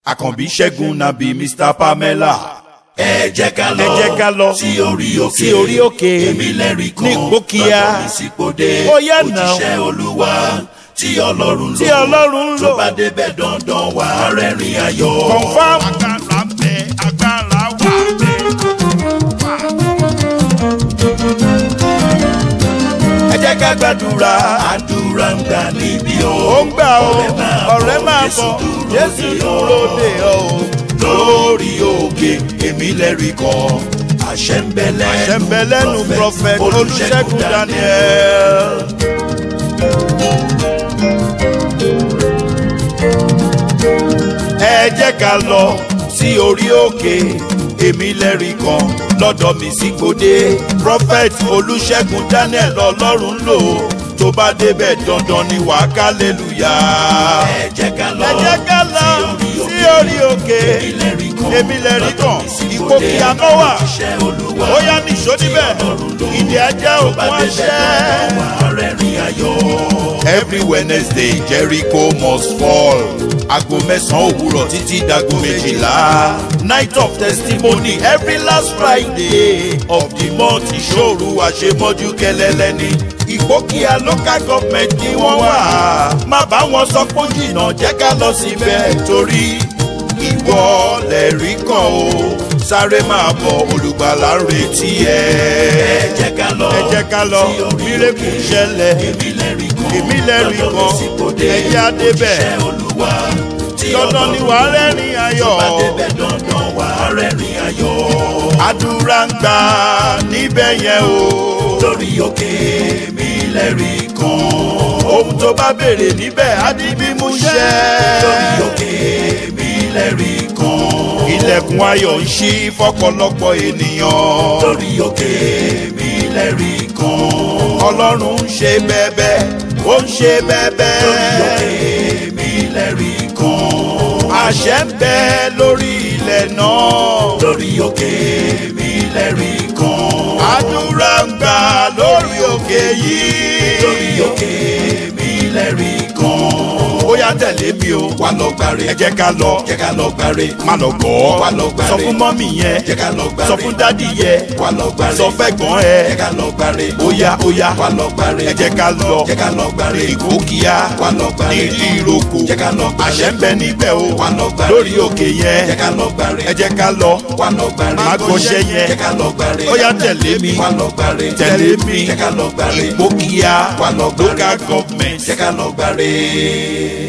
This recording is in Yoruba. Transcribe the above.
àkànbí ṣẹ́gun nàbí mr pamela. ẹ jẹ́ ká lọ ẹ jẹ́ ká lọ sí orí òkè sí orí òkè èmi lẹ́rìí kan ní Ìgbókíà. bàbá mi sípò dé Ó yá náà. òjíṣẹ́ olúwa tí ọlọ́run lò tí ọlọ́run ń tó lò. bá débẹ̀ dandan wà á rẹ́rìn ayọ̀. confam. agbára ń bẹ agbára wà bẹ. ẹ jẹ́ ká gbàdúrà. àdúrà ń gbà níbí o. ó ń gbà ó ọ̀rẹ́ máa bọ̀ jésù dúró dè ọ́ o. lórí òkè èmi lẹ́rìí kan àṣẹ ń bẹ lẹ́nu àṣẹ ń bẹ lẹ́nu prophet olùṣègùn daniel. ẹ jẹ́ ká lọ sí orí òkè èmi lẹ́rìí kan lọ́dọ̀ mi sí gbòde prophet olùṣègùn daniel ọlọ́run lò tó bá débẹ̀ dandan ni wàá kálẹ́lùyà. ẹ jẹ́ ká lọ ẹ jẹ́ ká lọ sí orí òkè èmi lẹ́rìí kan èmi lẹ́rìí kan Ìgbókíà ló wà òjíṣẹ́ olúwa ó yá nìṣó níbẹ̀ ìdí ajá tó bá òkun débẹ̀ dandan aṣẹ́. wà á rẹ́rìn ayọ̀. every wednesday jericho must fall aago mẹ́sàn-án òwúrọ̀ títí dago méjìlá night of testimony every last friday of the month ìṣòro àṣemọ́jú kẹlẹ́lẹ́ ni Ìgbókíà local government ni wọ́n wà má bá wọn sọ pé ó jìnnà jẹ́ ká lọ síbẹ̀ torí ìwọ lẹ̀rí kan o sáré máa bọ̀ olùgbàlà ń retí ẹ. ẹ jẹ́ ká lọ ẹ jẹ́ ká lọ sí orí mírèkù òkè. ṣẹlẹ̀ èmi lẹ́rìí kan èmi lẹ́rìí lọ́dọ̀ mi kan sì kò dé. ẹ̀yẹ adébẹ̀ òjíṣẹ́ olúwa tí dandan ni ọlọ́run wàá rẹ́rìn ayọ̀ bá débẹ̀ dandan wà á rẹ́rìn ayọ̀. àdúrà ń gbà níbẹ̀ yẹn o lórí òkè èmi lẹ́rìí kan ohun tó bá béèrè níbẹ̀ á di mímú ṣẹ. lórí òkè èmi lẹ́rìí kan ilẹ̀kùn ayọ̀ ń ṣí fọ́pọ̀lọpọ̀ ènìyàn lórí òkè èmi lẹ́rìí kan ọlọ́run ń ṣe bẹ́ẹ̀bẹ́ ó ń ṣe lórí òkè bẹ́ẹ̀bẹ́ èmi lẹ́rìí kan àṣẹ ń bẹ lórí ilẹ̀ náà. lórí òkè èmi lẹ́rìí kan àdúrà ń gbà lórí òkè yìí. lórí òkè èmi lẹ́rìí kan ó yá tẹ̀lé mi o. wà lọ gbàre ẹ jẹ́ ká lọ. jẹ́ ká lọ gbàre má lọ gbọ́. Wá lọ gbàre. sọ fún mọ́mì yẹn. jẹ́ ká lọ gbàre sọ fún dádì yẹn. wà lọ gbàre sọ fẹ́gbọ́n jẹ́ ẹ. ká lọ gbàre ó yá ó yá. wà lọ gbàre ẹ jẹ́ ká lọ. jẹ́ ká lọ gbàre Ìgbókíà. wà lọ gbàre nídìí ìrókò. jẹ́ ká lọ gbàre àṣẹ ń bẹ níbẹ̀ o. wà lọ gbàre lórí òkè yẹn. jẹ́ ká lọ gbàre ẹ jẹ́ ká lọ. wà lọ gbàre má gbọ́ṣẹ́ yẹn. jẹ́ ká lọ gbàre ó yá tẹ̀lé mi. wà lọ gbàre tẹ̀lé mi. jẹ́ ká lọ gbàre Ìgbókíà. Wá lọ gbàre. local government. jẹ́ ká lọ gbàre.